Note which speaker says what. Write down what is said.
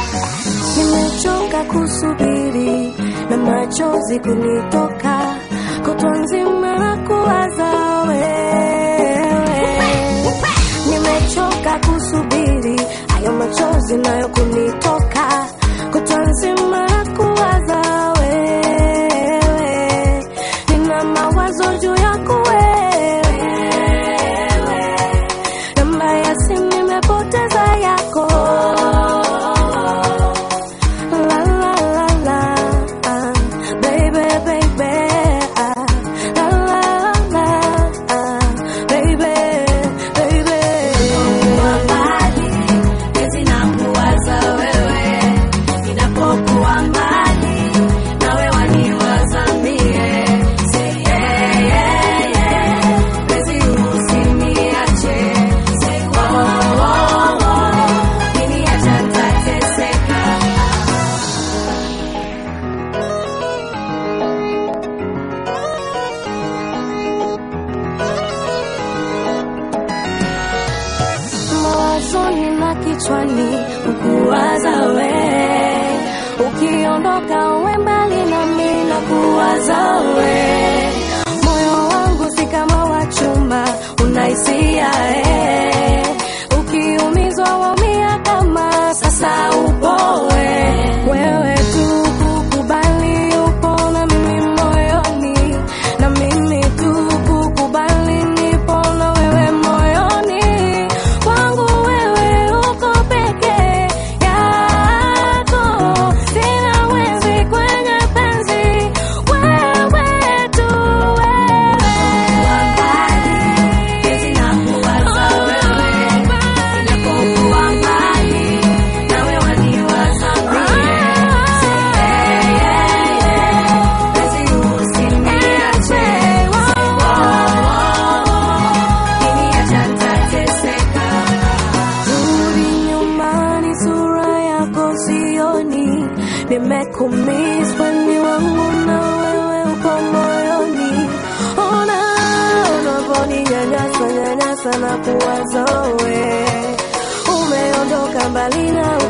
Speaker 1: Nimechoka kusubiri na machozi kunitoka, kutwa nzima na kuwaza wewe. Nimechoka kusubiri hayo machozi nayo kunitoka, kutwa nzima na kuwaza wewe. Nina mawazo juu yako wewe, namba ya simu nimepoteza yako. La la la la, ah, baby baby, ah, la la la, ah, baby baby.
Speaker 2: mbali pezi na kuwaza wewe inapokuwa mbali nawe waniwaza mie Say yeah, yeah, yeah. Pezi usiniache Say oh, oh, oh. Ukiniacha nitateseka
Speaker 1: mawazoni na kichwani ukuwaza we ukiondoka uwe mbali nami na kuwaza we moyo wangu si kama wa chuma unaisia eh. ukiumizwa waumia kama sasa upowe wewe tu kukubali upo na mimi moyoni na mimi tu kukubali nipo na wewe moyoni kwangu wewe uko peke yako sina wezi kwenye penzi wewe tu
Speaker 2: Pezi na kuwaza wewe inapokuwa mbali nawe waniwaza mie Say yeah, yeah, yeah. Pezi usiniache Ukiniacha nitateseka
Speaker 1: Rudi nyumbani, sura yako sioni, nimekumiss weni wangu na wewe upo moyoni. Ona unaponinyanyasa nyanyasa na kuwaza wewe, umeondoka mbali na